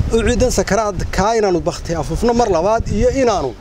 uciidan sakaraad kaa inaanu bakti afuufno mar labaad iyo inaanu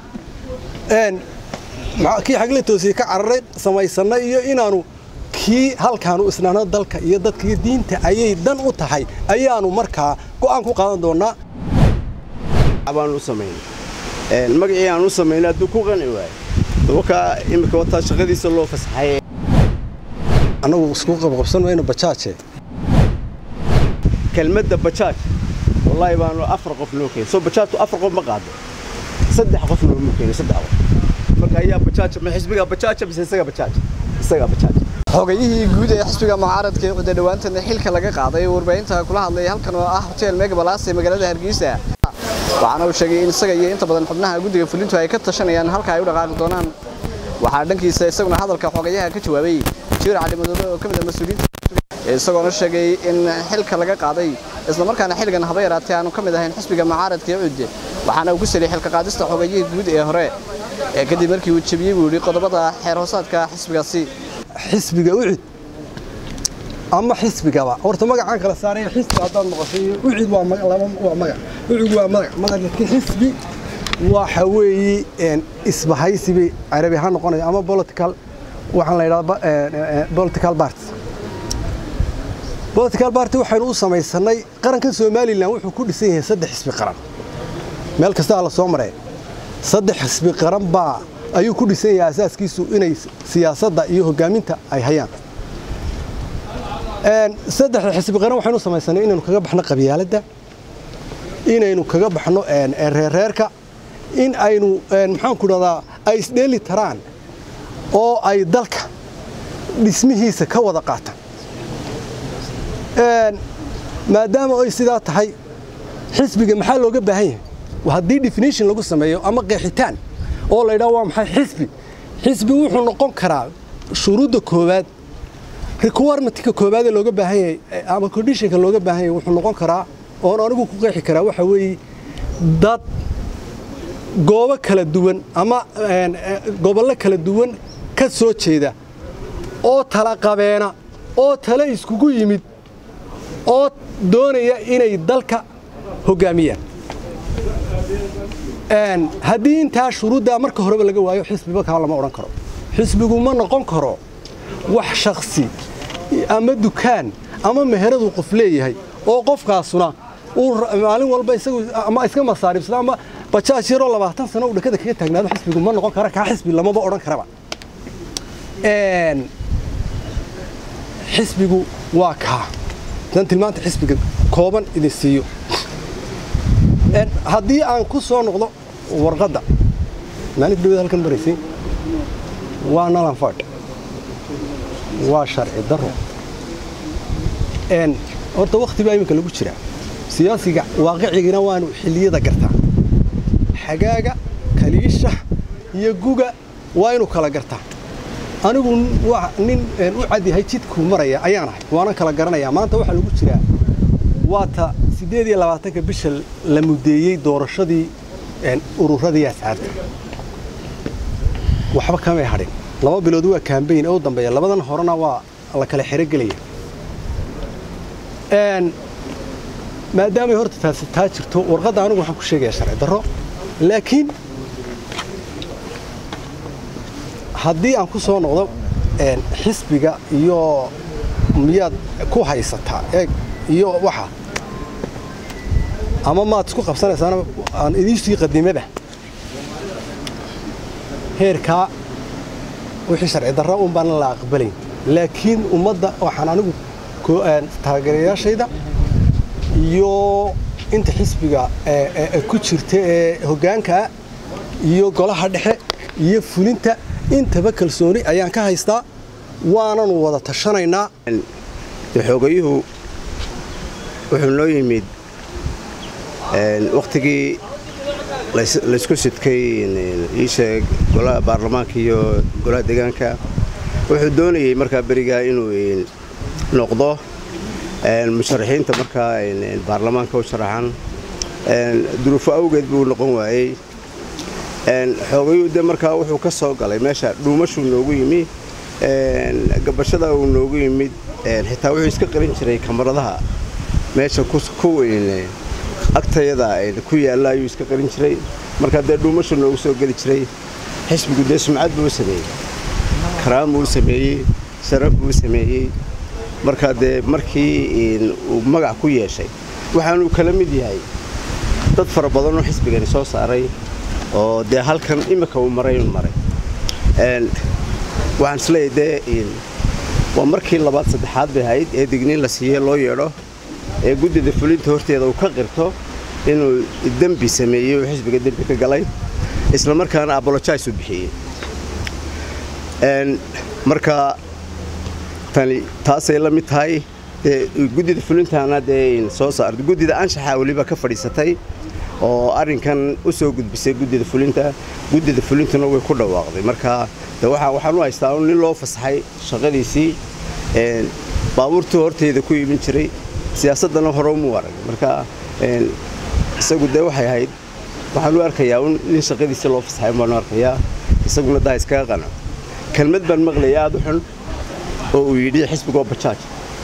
kii xagla toosiye ka cararay samaysannay iyo inaanu kii halkaanu isnaano dalka iyo dadka iyo diinta ayay dan u tahay ayaanu markaa go'aan ku qaadan doonnaa baan u samaynay magacii aan u samaynay hadduu ku qanci waayo wakaa imika wataa shaqadiisa loo fasaxay annagu isku qabqabsan mayno bajaaje kelmadda bajaaj wallaahi baanu afar qof noo keenay soo bajaajtu afar qof ma qaado saddex qof nooma keenay saddex qof marka ayaa bajaaj ma xisbiga bajaaja mise isaga bajaaj isaga bajaaj xogayihii guud ee xisbiga mucaaradka ee cuddo dhowaantana xilka laga qaaday warbaahinta kula hadlay halkan oo ah hotel megabalaas ee magaalada hargeysa waxaana uu sheegay in isaga iyo inta badan xubnaha guddiga fulintu ay ka tashanayaan halka ay u dhaqaaqi doonaan waxaa dhankiisa isaguna hadalka xogayaha ka jawaabay jiir cali madoobe oo ka mid ah mas-uuliyiinta isagoona sheegay in xilka laga qaaday isla markaana xilligan haba yaraatee aanu ka mid ahayn xisbiga mucaaradka ee cudde waxaana uu ku saliyay xilka qaadista xogayihii guud ee hore ee kadib markii uu jebiyey buu yidhi qodobada xeer hoosaadka xisbigaasi xisbiga ucid ama xisbigaba horta magacaan kala saaray xisbi haddaad noqoshay ucid waa waa magac ucid waa magac magaca xisbi waxa weeye isbahaysibi carabi ahaan noqonaya ama political waxaan la yidhahdaa political party political party waxaynu u samaysanay qarankan somalilan wuxuu ku dhisan yahay saddex xisbi qaran meel kastaa la soo maree saddex xisbi qaran baa ayuu ku dhisan yahay asaaskiisu inay siyaasadda iyo hogaaminta ay hayaan saddexda xisbi qaran waxaynu samaysanay inaynu kaga baxno qabyaaladda inaynu kaga baxno reerreerka in aynu maxaanku dhahdaa ay isdheeli taraan oo ay dalka dhismihiisa ka wada qaataan maadaama ay sidaa tahay xisbiga maxaa looga baahan yahay haddii definition lagu sameeyo ama qeexitaan oo la yidhaha waa maxay xisbi xisbi wuxuu noqon karaa shuruudda koowaad requirement-ka koowaad ee looga baahan yahay ama conditionka looga baahan yahay wuxuu noqon karaa oon anigu ku qeexi karaa waxa weeye dad goobo kala duwan ama gobollo kala duwan ka soo jeeda oo tala qabeena oo tale iskugu yimid oo doonaya inay dalka hoggaamiyaan haddii intaa shuruuddaa marka horeba laga waayo xisbiba kaa lama odhan karo xisbigu ma noqon karo wax shakhsi ama dukaan ama meheraduu qof leeyahay oo qofkaasuna uu maalin walba isagu ama iska masaaribsada ama bajaaj yaroo labaatan sano uu dhakada kaga taagnaado xisbigu ma noqon kara kaa xisbi lamaba odhan karaba xisbigu waa kaa dan tilmaanta xisbiga kooban idin siiyo haddii aan ku soo noqdo warqadda maalinta dhawada halkan maraysay waa nalanfadh waa sharci daro horta wakhti baa iminka lagu jiraa siyaasiga waaqicigina waanu xilliyada gartaa xagaaga kaliisha iyo guga waa inuu kala gartaa anigu nin u cadyahay jidkuu maraya ayaan ahay waanan kala garanayaa maanta waxaa lagu jiraa waa ta siddeed iyo labaatanka bisha la mudeeyey doorashadii ururadii asxaabta waxba kamay hadhin laba bilood waa kaambayn oo u dambeeya labadan horena waa la kala xerogelaya maadaamay horta taasi taa jirto warqadda anigu waxaan ku sheegayaa sharci darro laakiin haddii aan ku soo noqdo xisbiga iyo miyaad ku haysataa eeg iyo waxa ama maad isku qabsanaysaana aan idiisii qadimaba heerkaa wixii sharci darra un baan la aqbalayn laakiin ummadda waxaan anigu taageerayaashayda iyo inta xisbiga ku jirta ee hoggaankaa iyo golaha dhexe iyo fulinta intaba kalsooni ayaan ka haystaa waananu wada tashanaynaa xoogayuhu wuxuu noo yimid wakhtigii laysku sidkay iisheeg golaha baarlamaanka iyo golaha deegaanka wuxuu doonayey markaa berigaa inuu noqdo musharaxiinta markaa baarlamaanka u sharaxan duruufo awgeed buu noqon waayey xoogayuu de markaa wuxuu ka soo galay meesha dhuumashuu noogu yimi gabashada uu noogu yimid xitaa wuxuu iska qarin jiray kamaradaha meesha ku agtayada ku yaalla ayuu iska qarin jiray markaa dee dhuumasha noogu soo geli jiray xisbigu dee sumcad buu u sameeyey karaam buu u sameeyey sharaf buu u sameeyey markaa dee markii uu magac ku yeeshay waxaanuu kala mid yahay dad fara badanoo xisbigani soo saaray oo dee halkan imika uu maray uu maray waxaan isleeyahay dee waa markii labaad saddexaad bay ahayd ee digniin la siiyey loo yeedho ee guddida fulinta horteeda uu ka qirto inuu dembi sameeyey oo xisbiga dembi ka galay isla markaana abolojais u bixiyey marka tani taasay la mid tahay dee guddida fulintana dee soo saarta guddida anshaxa weliba ka fadhiisatay oo arrinkan u soo gudbisay guddida fulinta guddida fulintuna way ku dhawaaqday marka de waxaan u haystaa nin loo fasaxay shaqadiisii baabuurtuu horteyda ku iibin jiray siyaasaddana hore umuu arag marka isagu dee waxay ahayd waxaan u arkayaa nin shaqadiisii loo fasaxay baanu arkayaa isaguna daa iskaga qano kelmad baan maqlaya aada u xun oo uu yidhi xisbigoo bajaaj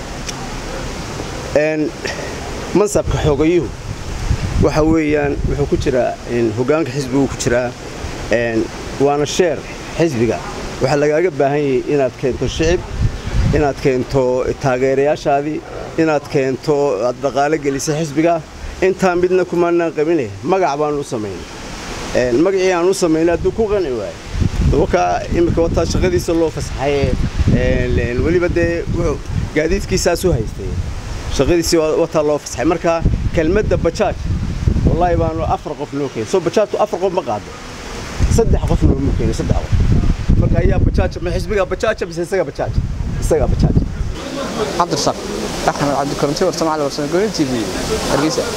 mansabka xoogayuhu waxa weeyaan wuxuu ku jiraa hoggaanka xisbigu ku jiraa waana sheer xisbiga waxaa lagaaga baahan yahay inaad keento shicib inaad keento taageerayaashaadii inaad keento aad dhaqaalo gelisay xisbiga intaa midna kumaanaan qabine magac baanu u samaynay magacii aan u samaynay hadduu ku qanci waayo wakaa iminka wataa shaqadiisa loo fasaxay weliba dee wuxuu gaadiidkiisaas u haystay shaqadiisii wataa loo fasaxay marka kelmadda bajaaj wallaahi baanu afar qof noo keenay soo bajaajtu afar qof ma qaado saddex qof noomu keenay saddex qof marka ayaa bajaaj ma xisbiga bajaaja mise isaga bajaaj isaga bajaaj cabdirasaaq axmed cabdikaranti warsamacal warsame gooni t v hargeysa